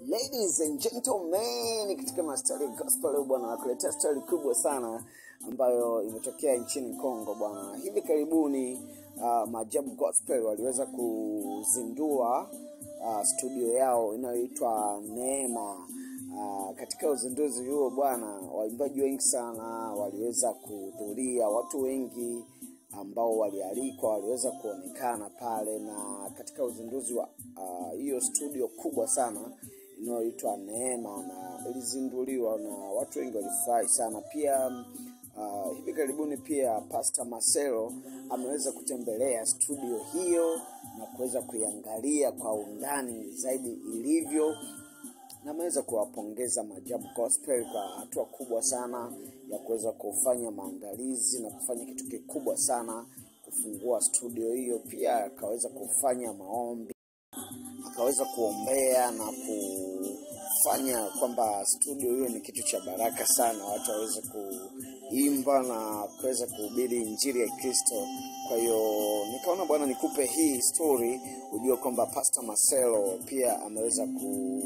Ladies and gentlemen, katika mastari gospel leo bwana, nakuletea stori kubwa sana ambayo imetokea nchini Kongo bwana. Hivi karibuni uh, Maajabu Gospel waliweza kuzindua uh, studio yao inayoitwa Neema. Uh, katika uzinduzi huo bwana, waimbaji wengi sana waliweza kuhudhuria, watu wengi ambao walialikwa waliweza kuonekana pale, na katika uzinduzi wa hiyo uh, studio kubwa sana inayoitwa Neema na ilizinduliwa na watu wengi walifurahi sana. Pia uh, hivi karibuni pia Pastor Marcelo ameweza kutembelea studio hiyo na kuweza kuiangalia kwa undani zaidi ilivyo na ameweza kuwapongeza Maajabu Gospel kwa hatua kubwa sana ya kuweza kufanya maandalizi na kufanya kitu kikubwa sana kufungua studio hiyo. Pia akaweza kufanya maombi, akaweza kuombea na kufanya kwamba studio hiyo ni kitu cha baraka sana, watu waweze kuimba na kuweza kuhubiri injili ya Kristo. Kwa hiyo nikaona bwana, nikupe hii story ujue kwamba Pastor Marcelo pia ameweza ku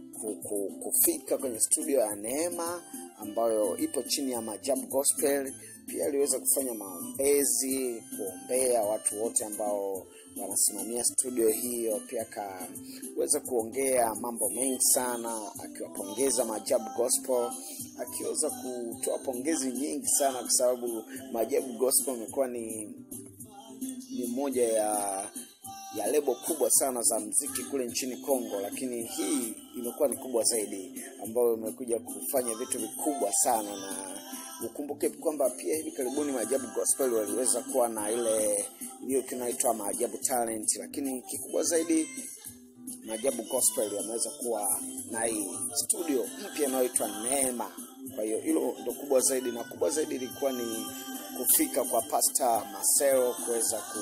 kufika kwenye studio ya Neema ambayo ipo chini ya Maajabu Gospel. Pia aliweza kufanya maombezi, kuombea watu wote ambao wanasimamia studio hiyo. Pia akaweza kuongea mambo mengi sana, akiwapongeza Maajabu Gospel, akiweza kutoa pongezi nyingi sana, kwa sababu Maajabu Gospel imekuwa ni ni moja ya ya lebo kubwa sana za mziki kule nchini Kongo, lakini hii imekuwa ni kubwa zaidi, ambayo imekuja kufanya vitu vikubwa sana. Na ukumbuke kwamba pia hivi karibuni Maajabu Gospel waliweza kuwa na ile hiyo kinaitwa Maajabu Talent, lakini kikubwa zaidi Maajabu Gospel wameweza kuwa na hii studio mpya inayoitwa Neema. Kwa hiyo hilo ndo kubwa zaidi, na kubwa zaidi ilikuwa ni kufika kwa Pastor Marcelo kuweza ku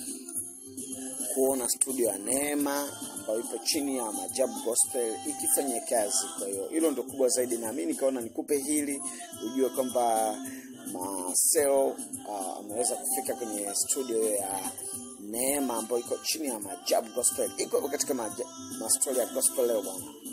kuona studio ya Neema ambayo ipo chini ya Maajabu Gospel ikifanya kazi. Kwa hiyo hilo ndo kubwa zaidi, na mimi nikaona nikupe hili ujue kwamba Marcelo uh, ameweza kufika kwenye studio ya Neema ambayo iko chini ya Maajabu Gospel, iko katika mastori ya gospel leo bwana.